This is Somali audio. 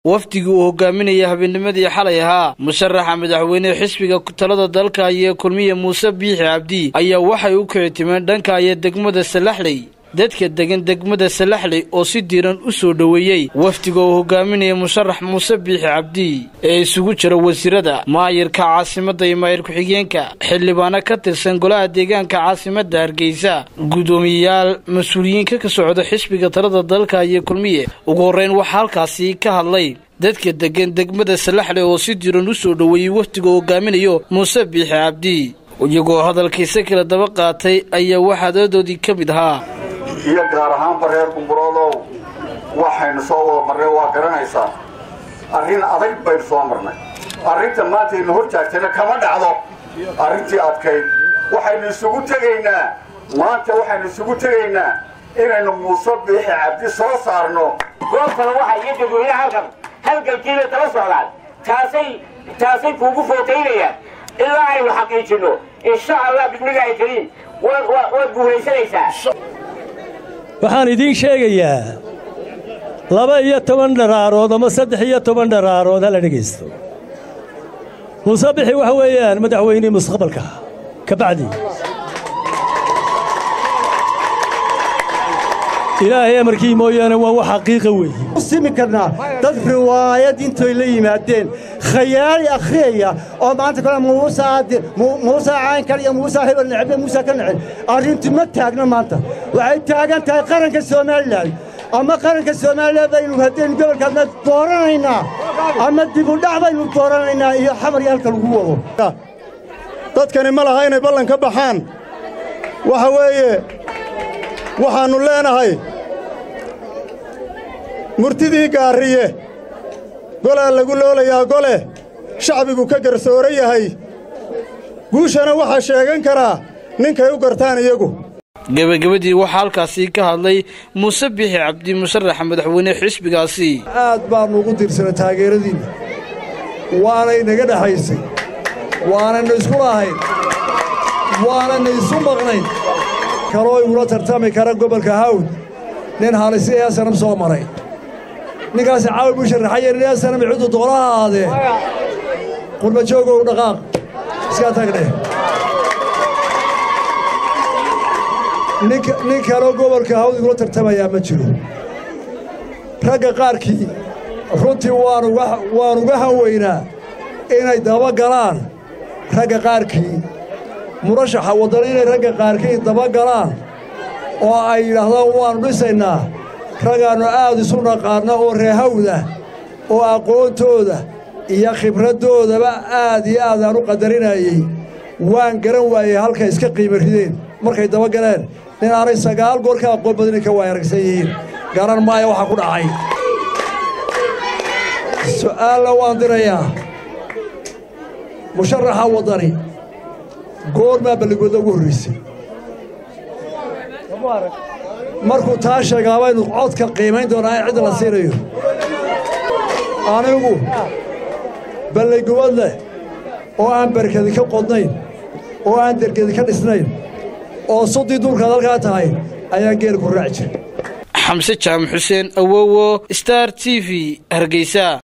wafdigii uu hogaaminaya habeennimadii xalay ahaa musharaxa madaxweynehe xisbiga talada dalka iyo kulmiye muuse biixi cabdi ayaa waxay u kicitimeen dhanka iyo degmada salaxley dadka degan degmada salaxley oo si diiran u soo dhoweeyey wafdiga uu hogaaminaya musharax muuse biixi cabdi ee isugu jira wasiirada maayirka caasimadda iyo maayir ku-xigeenka xildhibaano ka tirsan golaha deegaanka caasimadda hargeysa guddoomiyeyaal mas-uuliyiinka ka socda xisbiga talada dalka iyo kulmiye ugu horreyn waxaa halkaasi ka hadlay dadka degan degmada salaxley oo si diiran u soo dhoweeyey wafdiga uu hogaaminayo muuse biixi cabdi iyagoo hadalkiisa kala daba qaatay ayaa waxaadadoodii ka mid ahaa iyo gaar ahaanba reer gumburoodow waxaynu soo wada marnay waa garanaysaa arrin adag baynu soo marnay arrinta maanta aynu hor taagtayna kama dhacdo arrintii adkayd waxaynu isugu tegaynaa maanta waxaynu isugu tegaynaa inaynu muuse biixi cabdi soo saarno goobtana waxaa iyo dadweyne halkan halgalkiina tala socdaan taasay taasay kuugu footaynayaan ilaa aynu xaqiijinno insha allah bismillaahi kariim waad guulaysanaysaa waxaan idiin sheegayaa laba iyo toban dharaarood ama saddex iyo toban dharaarood hala dhegaysto muuse bixi waxa weeyaan madaxweynihii mustaqbalka ka bacdi ilaahay amarkii mooyaane waa wax xaqiiqa weeye simi karnaa dad riwaayad intoy la yimaadeen khayaali akhriyaya oo maanta kale muuse caynkan iyo muuse hebel necbe muuse ka necel arrintu ma taagna maanta waxay taagan tahay qaranka somalilan ama qaranka somalilan baynu haddaynu gobolkaadna dooranaynaa ama dibudhac baynu dooranaynaa iyo xamar iyo halka lagu wado dadkani ma laha inay ballan ka baxaan waxa weeye waxaannu leenahay murtidii gaarriye golaa lagu loolayaa gole shacbigu ka garsooro yahay guushana waxaa sheegan karaa ninkay u gartaan iyagu gebagabadii waxaa halkaasi ka hadlay muuse biixi cabdi musharaxa madaxweyne xisbigaasi aad baannu ugu tirsana taageeradiinna waanay naga dhexaysay waanayna isku lahayn waanayna isu maqnayn kaloo igula tartami kara gobolka hawd nin halisi ee sanam soo maray ninkaasi caawi buu sharaxaya nin ee sanam ciddu doonaha ahaadee qurbajoogow dhaqaaq iskaa tagdhe nin kaloo gobolka hawd igula tartamayaa ma jiro ragga qaarkii runtii waan uga hanweynaa inay daba galaan ragga qaarkii murashaxa waddana inay ragga qaarkii daba galaan oo ay yidhaahdaan waannu dhisaynaa raggaannu aad isu naqaanna oo reehawdah oo aqoontooda iyo khibraddoodaba aad iyo aad aan u qadarinayey waan garan waayey halkay iska qiimo rideen markay daba galeen nin aanay sagaal goor ka aqoon badani ka waay aragsan yihiin garan maaya waxaa ku dhacay su'aalna waan dirayaa musharaxa waddani goormaa balligooda ugu horraysay markuu taa sheegaa baynu codka qiimayn doonaa in cidda la siinayo anigu balligubad leh oo aan barkadi ka qodnayn oo aan dergedi ka dhisnayn oo suddii duurkaad halkaa tahay ayaan geel ku raaci jiray xamse jaamac xuseen awowo star t v hargeysa